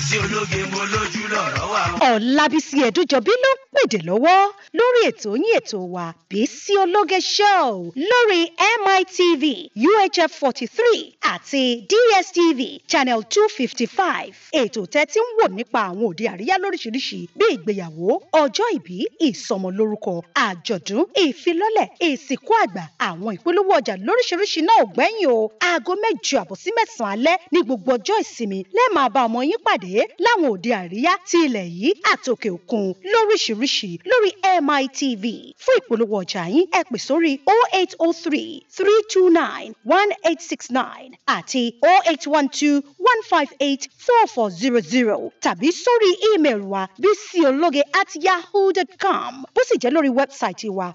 Bísí ológe mo lójú lọ̀rọ̀ wà. Ọ̀làbísí Ẹ̀dújọbí ló ń pèdè lọ́wọ́ lórí ètò yín ètò wa Bísí Ológe Show lórí MITV UHF forty three àti DSTV channel two fifty five. Ètò tẹ́tí ń wò nípa àwọn òde àríyá lóríṣiríṣi bí ìgbéyàwó, ọjọ́ ìbí, ìsọmọlórúkọ, àjọ̀dún, ìfilọ́lẹ̀, ìsìnkú àgbà, àwọn ìpolówó ọjà lóríṣiríṣi náà ò gbẹ́yìn o. Aago mẹ́jọ àbọ̀ sí mẹ́sàn-án alẹ́ ní gbogbo ọjọ́ ìsinmi lẹ́ẹ̀ máa bá ọmọ yín pàdé láwọn òde àríyá ti ilẹ̀ yìí àtòkè òkun lóríṣiríṣi lórí MITV. Fún ìpolówó ọjà yín ẹ pè sórí 0803 329 1869 àti 0812 158 4400 tàbí sórí ímeèlì wa bísíológe at yahoo.com bó sì jẹ́ lórí wẹ́bsáìtì wa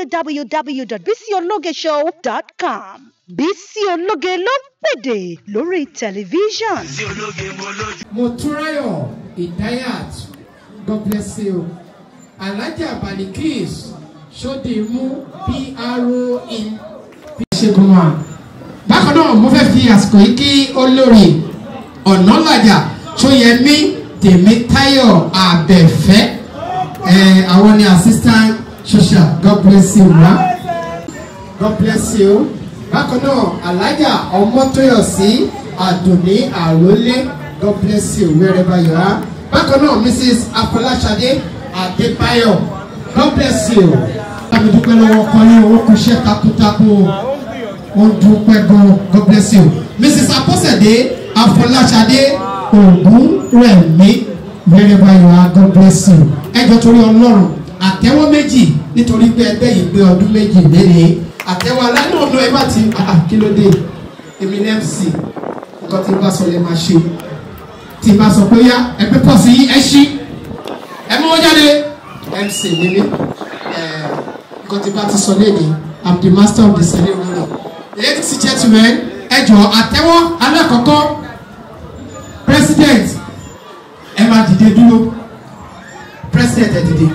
www.bísíológeshow.com. Bísí Ológe ló ń pèdè lórí tẹlifíṣàn. Bísí ológe mo lójú. Motúnráyọ̀ Idayat God bless you. Alhaja Balikis Sodimu PRO in Ṣègùn wa. Bákan náà mo fẹ́ fi àsìkò yìí kí olórí Ọ̀nàlàjà Ṣóyẹmí Tèmítáyọ̀ Àbẹ̀fẹ́. Ẹ àwọn ni assistant social God bless you ma. God bless you. Bákan náà Alhaja Ọmọtóyọ̀sí Àdùnní Àrólé God bless you wherever you are. Bákan náà Mrs. Afọláṣadé Adébáyọ̀ God bless you. Bámi dúpẹ́ lọ́wọ́ ọkọ yín owó kù iṣẹ́ takuntakun o. Wọ́n dúpẹ́ gan God bless you. Mrs. Apọ́sẹ̀dé Afọláṣadé Ògúnrẹ̀mí wherever you are God bless you. Ẹjọ́ torí Ọlọ́run àtẹ́wọ́ méjì nítorí pé ẹgbẹ́ yìí pé ọdún méjì léde àtẹ́wọ́ aláìní ọ̀nà ẹ bá ti ah, kí ló dé èmi ní MC nǹkan tí n bá sọ lè máa ṣe tí n bá sọ pé yá ẹgbẹ́ pọ̀ sí ẹ ṣí ẹ mú wọn jáde MC ní mi nǹkan tí n bá ti sọ léde I'm the master of the ceremony ladies and gentlemen ẹ jọ àtẹ́wọ́ alákọ̀ọ́kọ́ president ẹ máa dìde dúró president ẹ dìde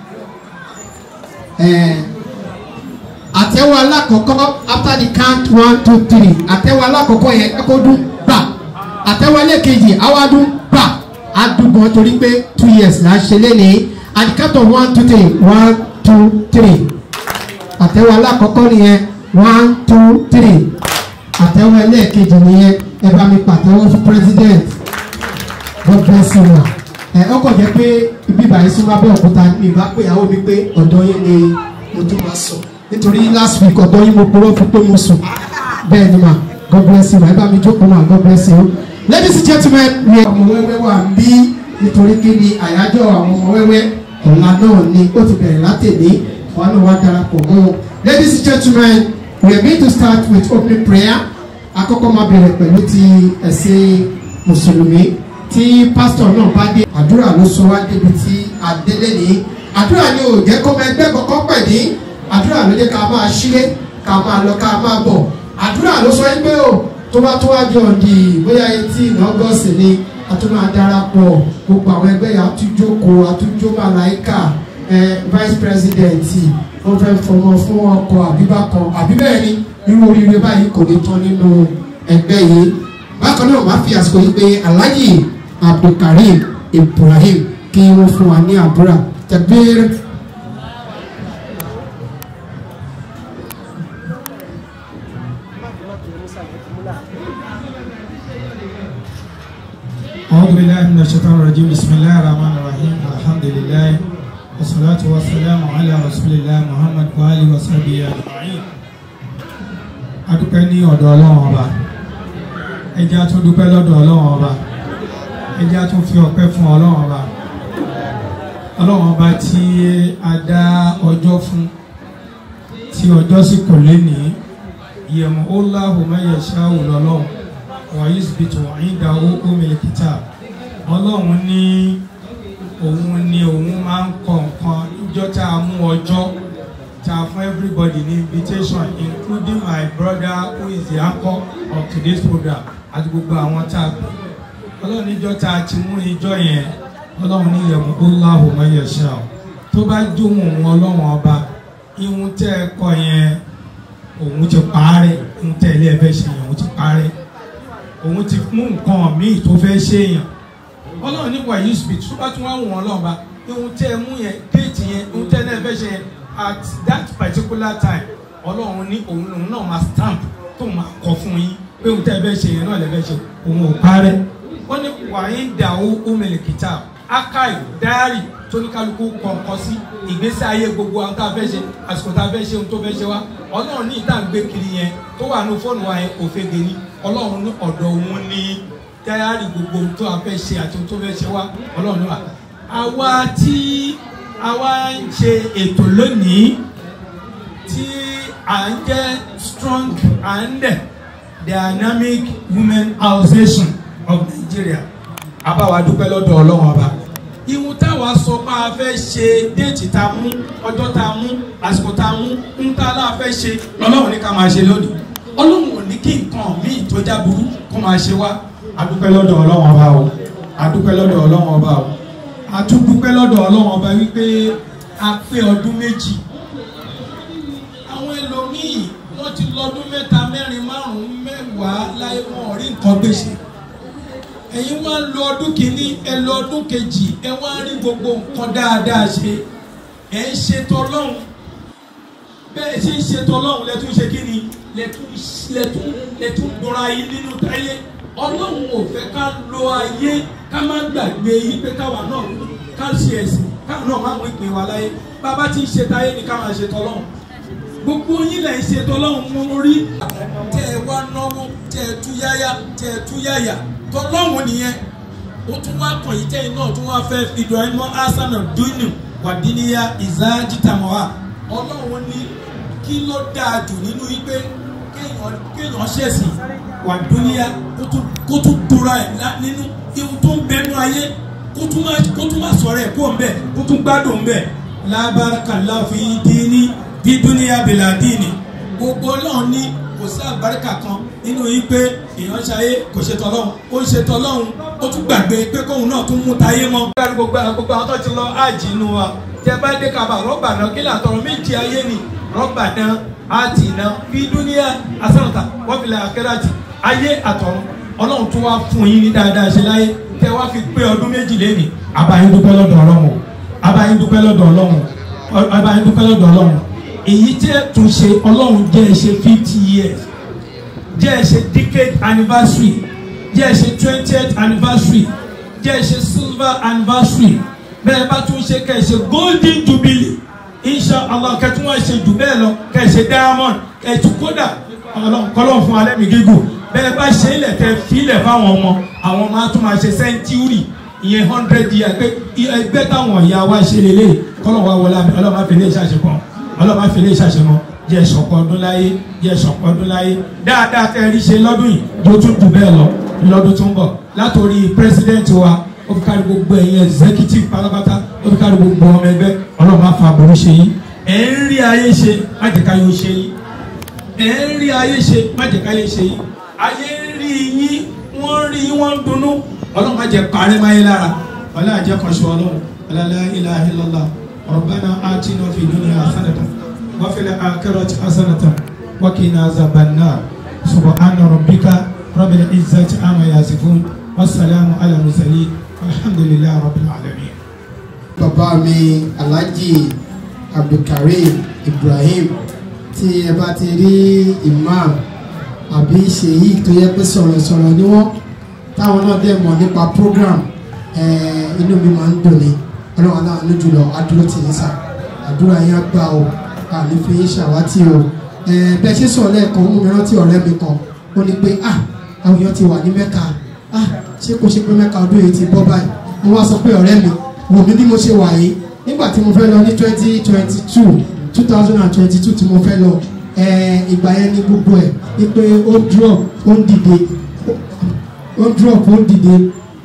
àtẹ́wọ́ alákọ̀ọ́kọ́ after the count one two three àtẹ́wọ́ alákọ̀ọ́kọ́ yẹn kó dún gbà àtẹ́wọ́ ẹlẹ́kejì awádún gbà adúgbọ̀n torí pé two years là ń ṣe lẹ́nìí at the count of one two three one two three àtẹ́wọ́ alákọ̀ọ́kọ́ nìyẹn one two three àtẹ́wọ́ ẹlẹ́kejì nìyẹn ẹ bá mi pàtẹ́wọ́ fún president God bless you ma ẹ ọkọ̀ jẹ́ pé ibi ìbàyẹn súnmọ́ abẹ́ òkúta mi ìbá pé ìyàwó mi pé ọ̀dọ́ yẹn ni mo tún máa sọ nítorí last week ọ̀dọ́ yín mo purọ́ fún pé mo sùn bẹ́ẹ̀ ni ma God bless you ma ẹ bá mi jókòó ma God bless you ladies and gentlemen we ọmọ wẹ́wẹ́ wà ń bí nítorí kí ni àyájọ́ àwọn ọmọ wẹ́wẹ́ ọ̀la náà ni ó ti bẹ̀rẹ̀ látẹ̀lé wọn náà wá darapọ̀ mọ́ wọn ladies and gentlemen we are going to start with opening prayer àkọ́kọ́ máa bẹ̀rẹ̀ pẹ̀lú ti ẹ̀sìn mùsùlùmí tí pásítọ̀ náà bá dé àdúrà ló sọ wá débi tí adélé ní àdúrà ni ò jẹ́ kó máa ẹgbẹ́ kọ̀ọ̀kan pẹ̀ ní àdúrà ló jẹ́ ká máa ṣílé ká máa lọ ká máa bọ̀ àdúrà ló sọ pé o tó bá tó wá di ọ̀dì bóyá etí ọgọ́sì ni a tún máa darapọ̀ gbogbo àwọn ẹgbẹ́ yà á tún jókòó a tún jó màláìkà ẹ vice president wọ́n fẹ́ fọmọ fún ọkọ̀ àbíbá kan àbí bẹ́ẹ̀ ni irú oríire báyìí kò ní tán nínú ẹgbẹ́ yìí bákan náà máa fi àsìkò yìí pé alhaji abdulkareem ibrahim kí wọ́n fún wa ní àdúrà tẹ̀bíir. أعوذ بالله من الشيطان الرجيم بسم الله الرحمن الرحيم الحمد لله والصلاة والسلام على رسول الله محمد وآله وصحبه أجمعين adúpẹ́ ní ọ̀dọ̀ ọlọ́run ọba ẹjẹ́ á tún dúpẹ́ lọ́dọ̀ ọlọ́run ọba ẹjẹ́ á tún fi ọpẹ́ fún ọlọ́run ọba ọlọ́run ọba tí a dá ọjọ́ fún tí ọjọ́ sì kò lé ní yẹ̀mú ó láhùn mẹ́yẹ̀ ṣáà lọ́lọ́run wàyí síbìtì wàyí da owó mílíkítà ọlọ́run ní òun ní òun máa ń kọ nǹkan níjọ́ tá a mú ọjọ́ ta fún everybody ní invitation including my brother who is the anchor of today's program àti gbogbo àwọn tá a pè ọlọ́run níjọ́ tá a ti mú ijọ́ yẹn ọlọ́run ní yẹ̀mú Allahu ma yasha tó bá jóhùn òun ọlọ́run ọba ihun tẹ́ ẹ kọ yẹn òun ti parẹ́ ihun tẹ́ ilé ẹ fẹ́ ṣe yẹn òun ti parẹ́ òun ti mú nǹkan míì tó fẹ́ ṣe yẹn ọlọ́run ní wàyí speech tó bá tún wá wù wọ́n lọ́ba ihun tẹ́ ẹ mú yẹn déètì yẹn ihun tẹ́ ẹ náà fẹ́ ṣe yẹn at that particular time ọlọ́run ní òun lòun náà máa stamp tó máa kọ fún yín pé ihun tẹ́ ẹ fẹ́ ṣe yẹn náà lè fẹ́ ṣe òun ò parẹ́ wọ́n ní wàyí dàwó umele kìtà akai diary tóníkálukú kọ̀ọ̀kan sí ìgbésí ayé gbogbo àwọn tá a fẹ́ ṣe àsìkò tá a fẹ́ ṣe ohun tó fẹ́ ṣe wá ọlọ́run ní ìta gbé kiri yẹn tó wà ní fóònù wa yẹn òfegè ni ọlọ́run ní ọ̀dọ̀ òun ní dáyàrí gbogbo ohun tó a fẹ́ ṣe àti ohun tó fẹ́ ṣe wá ọlọ́run ní wa. àwa tí àwa ń ṣe ètò lónìí tí à ń jẹ́ strong and dynamic women association of Nigeria àbáwá dúpẹ́ lọ́dọ̀ ọlọ́run ọba ihun táwa sọ pé a fẹ́ ṣe déètì tá a mú ọjọ́ tá a mú àsìkò tá a mú ń tá a láà fẹ́ ṣe lọ́lọ́run ní ká máa ṣe lónìí ọlọ́run ò ní kí nǹkan míì tó já burú kó máa ṣe wá adúpẹ́ lọ́dọ̀ ọlọ́run ọba o adúpẹ́ lọ́dọ̀ ọlọ́run ọba o àtúndúpẹ́ lọ́dọ̀ ọlọ́run ọba wípé a pé ọdún méjì àwọn ẹlòmíì wọ́n ti lọ́dún mẹ́ta mẹ́rin márùn-ún mẹ́wàá láyé wọn ò rí nǹkan gbèsè ẹ̀yin wá ń lo ọdún kìíní ẹ lọ ọdún kejì ẹ wá ń rí gbogbo nǹkan dáadáa ṣe ẹ ń ṣètò ọlọ́run bẹ́ẹ̀ ṣe ń ṣètò ọlọ́run lẹ́tún ṣe kí ni lẹ́tún lẹ́tún lẹ́tún gbọ́ra yín nínú táyé ọlọ́run ò fẹ́ ká lo ayé ká má gbàgbé yín pé káwa náà ká ṣe ẹ̀sìn káwa náà má mú ìpín wa láyé bàbá tí ń ṣe táyé ni ká máa ṣètò ọlọ́run gbogbo yín lẹ̀ ń ṣètò ọlọ́run mọ́ rí tẹ́ ẹ wá náwó tẹ́ ẹ tú yáyá tẹ́ ẹ tú yáyà tọlọ́hún nìyẹn ó tún wá kàn yìí tẹ́yìn náà tún wá fẹ́ fìdọ̀ ẹ̀ mọ́ asana dunu wàdíníyà ìzájítàmọ́wá ọlọ́run ní kí ló dáa jù nínú yìí pé kéèyàn ṣẹ̀sìn wàdíníyà kó tún tóra ẹ̀ nínú ihun tó ń bẹnu ayé kó tún má sọ̀rọ̀ ẹ̀ kó ń bẹ̀ kó tún gbádùn ń bẹ̀ lábàkàlà fi díní bí dúníyà bìlà díní gbogbo ọlọ́run ní kò sí àgbáríkà kan nínú yìí pé èèyàn ṣayé kò ṣe tọlọ́hún ó ṣe tọlọ́hún ó tún gbàgbé pé kóun náà tún mú tayé mọ́. gbogbo gbogbo àwọn tó ti lọ ájì inú wa tẹ bá dé kaba rọ́bà náà kí làtọ̀rọ̀ méjì ayé ni rọ́bà náà áàtì náà fi dúníà asánàtà wọ́pìlẹ̀ akẹ́rẹ́àtì ayé àtọ̀run ọlọ́run tún wá fún yín ní dáadáa ṣe láyé tẹ wá fi pé ọdún méjì lẹ́nìí. abayín dúpẹ́ lọ́dọ̀ ọlọ́run abayín dúpẹ́ lọ́dọ̀ ọlọ́run abayín dúpẹ́ lọ́dọ̀ ọlọ́run èyí tẹ́ tún ṣe ọlọ́run jẹ́ ẹ ṣe fifty years jẹ́ ẹ ṣe decade anniversary jẹ́ ẹ ṣe twentieth anniversary jẹ́ ẹ ṣe silver anniversary bẹ́ẹ̀ bá tún ṣe kẹ́ ẹ ṣe golden jubilee insha allah kẹ́ tún wá ṣe jù bẹ́ẹ̀ lọ kẹ́ ẹ ṣe diamond kẹ́ ẹ tún kódà kọ́lọ́ fún alẹ́ mi gígùn bẹ́ẹ̀ bá ṣe ilẹ̀ tẹ́ filẹ̀ fáwọn ọmọ àwọn ọmọ á tún máa ṣe century ìyẹn hundred years pé ẹgbẹ́ táwọn ìyá wa ṣe lélẹ̀ kọ́lọ́ wa wọlé ọlọ́mọ àfẹ́lẹ́ ìṣàṣepọ̀ ọlọ́mọ àfẹ́lẹ́ ìṣàṣepọ̀ jẹ́ sọ̀pọ̀ ọdún láyé jẹ́ sọ̀pọ̀ ọdún láyé dáadáa tẹ́ rí ṣe lọ́dún yìí yóò tún jù bẹ́ẹ̀ lọ lọ́dún tó ń bọ̀ látòrí president wa ó fi kárí gbogbo ẹ̀yin executive pátápátá ó fi kárí gbogbo ọmọ ẹgbẹ́ ọlọ́mọ afa àbúrú ṣe yín ẹ̀ ń rí ayé ṣe má jẹ́ káyé ó ṣe yín ẹ̀ ń rí ayé ṣe má jẹ́ káyé ṣe yín ayé ń rí yín wọ́n rí yín wọ́n ń dunnú ọlọ́mọ jẹ́ parẹ́ máyé lára ọlọ́mọ jẹ́ kọ́ṣọ́ ọlọ́run la ilaha illallah rabbana atina fi dunya hasanatan وفي الآخرة حسنة وقنا عذاب النار سبحان ربك رب العزة عما يصفون والسلام على المرسلين والحمد لله رب العالمين bàbá mi alhaji abdulkareem ibrahim tí ẹ bá ti rí imam àbí ṣèyí tó yẹ pé sọ̀rọ̀sọ̀rọ̀ ni wọ́n táwọn náà dẹ̀ mọ̀ nípa program inú mi máa ń dùn ní ọlọ́run aláàánú jùlọ adúró tì í sà àdúrà yẹn á gbà o àní fi ń ṣàwátì o bẹ́ẹ̀ ṣe sọ̀rọ̀ lẹ́ẹ̀kan mú mi rántí ọ̀rẹ́ mi kan ó ní pé ah àwọn èèyàn ti wà ní mẹ́ka ah ṣé kò ṣe pé mẹ́ka ọdún yìí ti bọ́ báyìí mo wá sọ pé ọ̀rẹ́ mi wò mí bí mo ṣe wà yìí nígbà tí mo fẹ́ lọ ní twenty twenty two two thousand and twenty two tí mo fẹ́ lọ ìgbà yẹn ní gbogbo ẹ̀ ní pé ó drop ó ń dìde ó drop ó ń dìde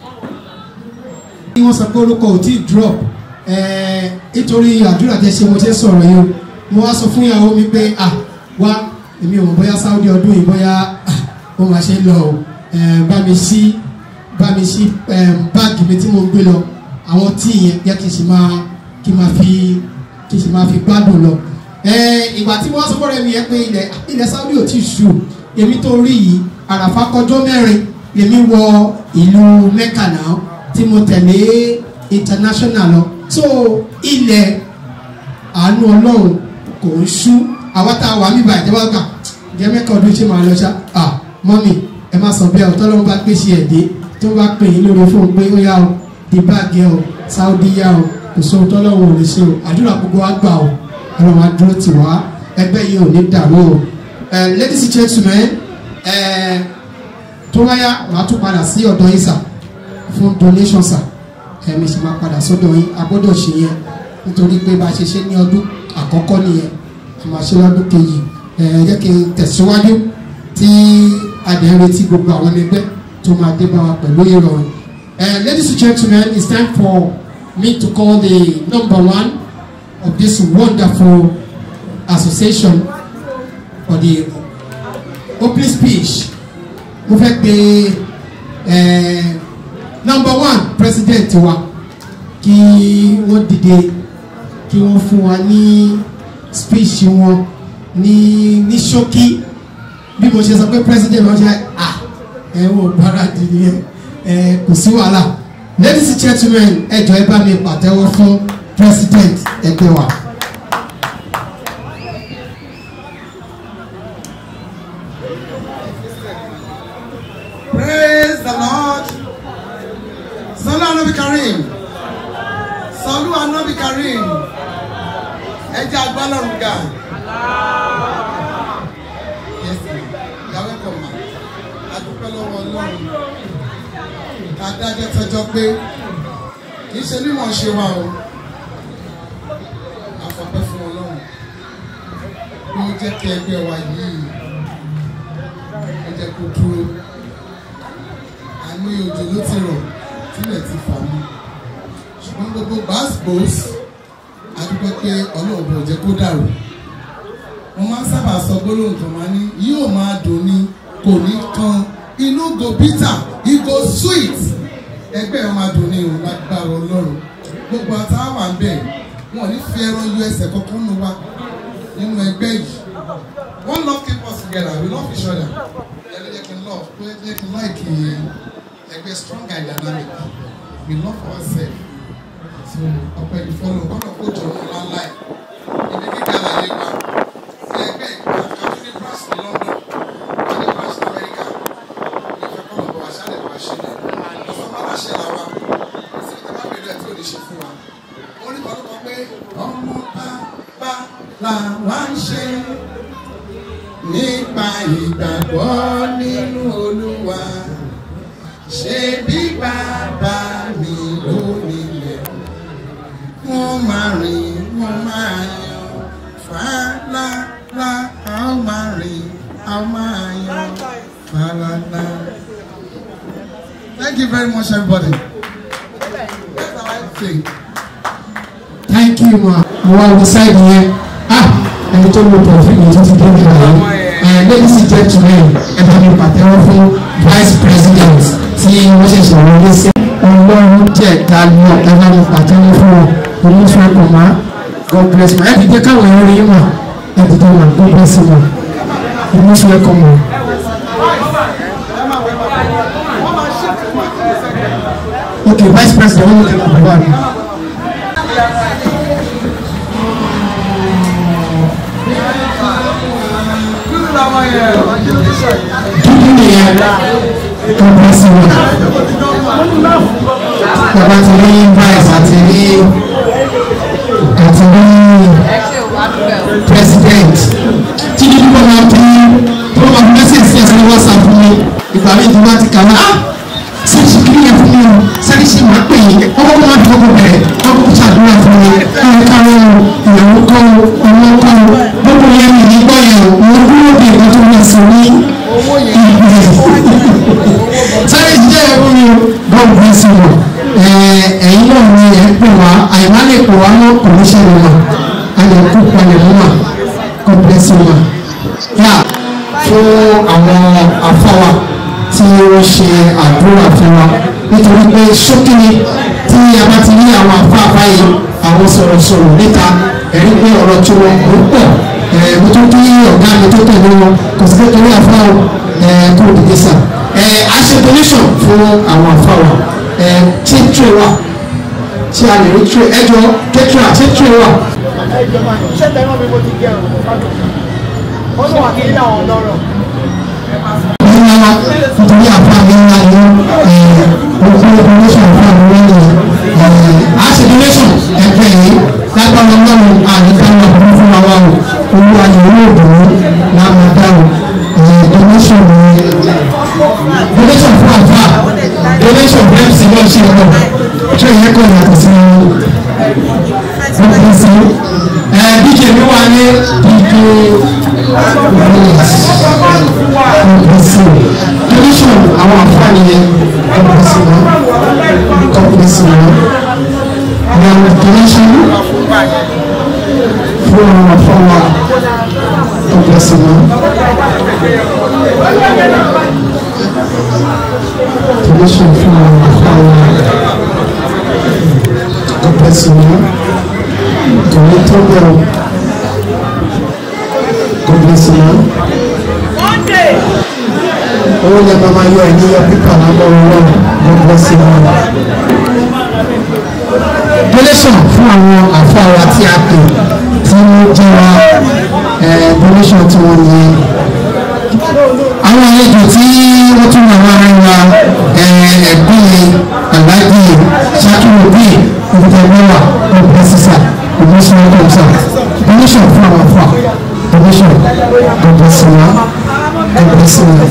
wọ́n sọ pé orúkọ ò tí ì drop nítorí àdúrà tẹ ṣe mo ṣe sọ̀rọ̀ yìí o mo wá sọ fún ìyàwó mi pé ah wá èmi ò mọ̀ bóyá Saudi ọdún yìí bóyá ó máa ṣe lọ o bá mi sí bá mi sí báàgì mi tí mo ń gbé lọ àwọn tí yẹn yẹ kí n sì máa kí n máa fi kí n sì máa fi gbádùn lọ. ìgbà tí wọ́n sọ fún ọ̀rẹ́ mi yẹn pé ilẹ̀ ilẹ̀ Saudi ò tí ì ṣù èmi tó rí yìí àràfà kọjọ́ mẹ́rin èmi wọ ìlú Mẹ́kà náà tí mo tẹ̀lé international lọ so ilẹ̀ àánú ọlọ́run kò ń ṣú àwa tá a wà mí báyìí jẹ́wọ́ gbà jẹ́mẹ́kọ̀ ọdún ṣé máa lọ ṣá à mọ́mì ẹ má sọ bẹ́ẹ̀ ọ̀tọ́ lọ́wọ́ bá gbé ṣe ẹ̀dẹ́ tí wọ́n bá pè yín lórí fóun pé ó yá o di báàgì o sáúdí yá o kò sóhun tọ́lọ́wọ́ ò lè ṣe o àdúrà gbogbo wa gbà o ọlọ́run á dúró tì wá ẹgbẹ́ yìí ò ní dàrú o ladies and gentlemen tó wáyà màá tún padà sí ọ̀dọ̀ yín sà fún donation sà ẹ̀mí sì máa padà sọ́dọ̀ yín a gbọ́dọ̀ ṣe yẹn nítorí pé bá a ṣe ṣe ní ọdún àkọ́kọ́ nìyẹn a máa ṣe lọ́dún kejì ẹ̀ jẹ́ kí n tẹ̀síwájú tí adẹ̀ ń retí gbogbo àwọn ẹgbẹ́ tó máa dé bá wa pẹ̀lú ìrọ̀rùn. ladies and gentlemen it's time for me to call the number one of this wonderful association for the opening speech mo fẹ́ pe number one president wa kí wọ́n dìde kí wọ́n fún wa ní speech wọn ní ní ṣókí bí mo ṣe sọ pé president wọn ṣe ah ẹ wọ́n gbáradì nìyẹn ẹ kò sí wàhálà ladies and gentlemen ẹ jọ ẹ bá mi pàtẹ́wọ́ fún president ẹgbẹ́ wa. Praise the Lord. Salu Anabi Karim. Salu Anabi Karim. Ẹ jẹ́ agbálọ́run ga. Yes, ma. You are welcome, ma. Adúpẹ́ lọ́wọ́ Ọlọ́run. Adájọ́ tọjọ́ pé kì í ṣe mímọ̀ ṣe wa o. Àfọ̀pẹ́ fún Ọlọ́run. Bí ó jẹ́ kí ẹgbẹ́ wa yìí, ó jẹ́ kó dúró àmì òjò ló ti rọ̀ tílẹ̀ ti fà mí ṣùgbọ́n gbogbo gbàsgbòs adúpẹ́ pé ọlọ́run bò jẹ́ kó dàrú mo máa ń sábà sọ gbólóhùn kan máa ní yóò máa dùn ní kò ní kan inú go bitter igo sweet ẹgbẹ́ ẹ̀ máa dùn ní òun lágbára ọlọ́run gbogbo àtàwà ń bẹ̀ wọn ò ní fi ẹran yọ ẹsẹ̀ kankan nù wá nínú ẹgbẹ́ yìí one love keep us together we love each other yẹn ló jẹ́ kí n love ló jẹ́ kí n like yẹn ẹgbẹ́ strong and dynamic we love ourselves so ọpẹ́ ní fọlọ gbọ́dọ̀ kó jọ ọmọ ńláńlá ẹ ibi gíga láyé wa ní ẹgbẹ́ ìgbà àti ní brass ní London wọ́n ní brass ní America ìfẹ́ kọ́ lọ́bọ̀ wá ṣáà lè wá ṣe ní ọ̀sán bá láṣẹ là wa ìsìn ìjọba bẹ̀rẹ̀ tí ò ní ṣe fún wa wọ́n ní kọ́lọ́kọ́ pé ọmọ bá bá là wá ń ṣe nípa ìgbàgbọ́ nínú Olúwa ṣe bí bàbá mi ló nílẹ̀ wọ́n máa rìn wọ́n máa yan fàlàlà a ó máa rìn a ó máa yan fàlàlà. Thank you very much everybody. That's how I think. thank you ma àwọn àwọn sáìdì yẹn ah ẹni tó lo pọ̀fìmù tó ti dé nígbà yìí ladies and gentlemen ẹ bá mi pàtẹ́wọ́ fún vice president tí wọ́n ṣẹ̀ṣẹ̀ wọlé sí ọlọ́run jẹ́ ìdálọ́ ẹ bá mi pàtẹ́wọ́ fún wọn oníṣẹ́ ẹ̀kọ́ ma god bless ma ẹ fi jẹ́ káwọn èèyàn rí yín mà ẹ fi jẹ́ ma god bless you ma oníṣẹ́ ẹ̀kọ́ ma. okay vice president wọ́n ní kí n bọ̀ wá mi. dúdú nìyẹn god bless you ma. bàbá ti rí vice àti rí àti rí president tí dúdú bọ̀ máa bí tó máa fi message sí ẹsẹ̀ ní whatsapp mi ìgbà mi ti bá ti kà wá sẹ́ni ṣe kiri yẹn fún mi o sẹ́ni ṣe máa pè yín ọkọ̀ máa fi ọkọ̀ bẹ̀rẹ̀ ọkọ̀ ṣàdúrà fún mi ẹ̀ káwọn ìyàwó kọ́ ọmọ kọ́ gbogbo yẹn mi nígbà yẹn o mo dúró de ìgbà tó máa sọ ní ìgbẹ́ sẹ́ni ṣe jẹ́ ẹ̀rọ mi o god bless you ẹ̀yin náà ni ẹ̀ ń pè wá àyìnbá lè pè wá náà kò ní ṣẹlẹ̀ mọ́ ayọ̀ kú palẹ̀ mọ́ mà god bless you ma. yà fún àwọn afọwà tí wọ́n ṣe àdúrà fún wa nítorí pé ṣókìní tí a bá ti rí àwọn afáfá yìí àwọn sọ̀rọ̀sọ̀rọ̀ níta ẹ̀rí pé ọ̀rọ̀ tí wọ́n kò pọ̀ mo tó kí ọ̀gá mi tó tẹ̀lé wọn kò sí kékeré àfáwọ̀ kó o dìde sà a ṣe donation fún àwọn afáwọ̀ ẹ̀ tí tray wà tí a lè rí tray ẹjọ́ kẹ́tìrà tí tray wà. iṣẹ́ tẹ̀wọ́n mi mo ti gẹ̀rùn ó lọ wà kí ní àwọn ọlọ́rọ̀ ńlá nítorí àfáàmì ńlá ní gbogbo donation àfáàmì ńlá ní a ṣe donation ẹgbẹ́ yìí lágbára ọlọ́run àdìkáwọ́ àbúrò fún wa o owó ayé owó òdòdó lámàdá o donation ní donation fún àfáà donation fún mc náà ṣe lọ ṣé ìyẹn kò yàtọ̀ sí ọkùnrin sí dj mi wà ní dj williams kọ̀mpẹ́sì donation àwọn àǹfààní yẹn kọ̀mpẹ́sì wọn kọ̀mpẹ́sì wọn àwọn donation fún àwọn àǹfààní kọ̀mpẹ́sì wọn donation fún àwọn àǹfààní kọ̀mpẹ́sì wọn tòun tó bẹ̀rù kọ̀mpẹ́sì wọn owó lè máa yọ ẹni yọ pípa lábọ́ owó gbogbo sí wọn. donation fún àwọn àfáàrà tí a pè tí wọ́n jẹ́ wa donation tí wọ́n ní. àwọn àlejò tí wọ́n tún wà wá rẹ̀ wa ẹ̀gbọ́n aláàjì ṣákìrò bíi ìfọwọ́wà ọ̀pọ̀ sísà donation kọ̀ọ̀sà donation fún àwọn àfáà donation gbogbo sí wọn gbogbo sí wọn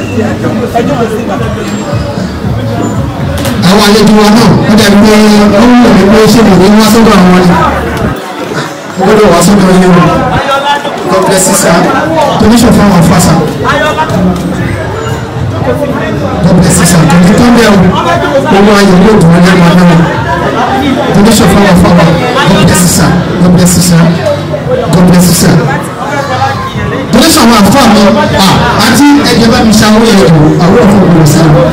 àwọn àlejò wa náà wọ́n dàbí pé ó ń wò ní pé ṣé mo ní wá sọ́dọ̀ àwọn ni mo gbọ́dọ̀ wá sọ́dọ̀ yín o God bless you sir donation fún àwọn afásà God bless you sir kò ní tó ń bẹ̀ o owó ayọ̀ yóò dùn ọ́ ní ẹ̀ma náà donation fún àwọn afáwà God bless you sir God bless you sir God bless you sir donation àwọn afáà mi àti ẹ̀jẹ̀ bá mi ṣàwọ́ yẹn o àwọn òfin òkúrò sí i.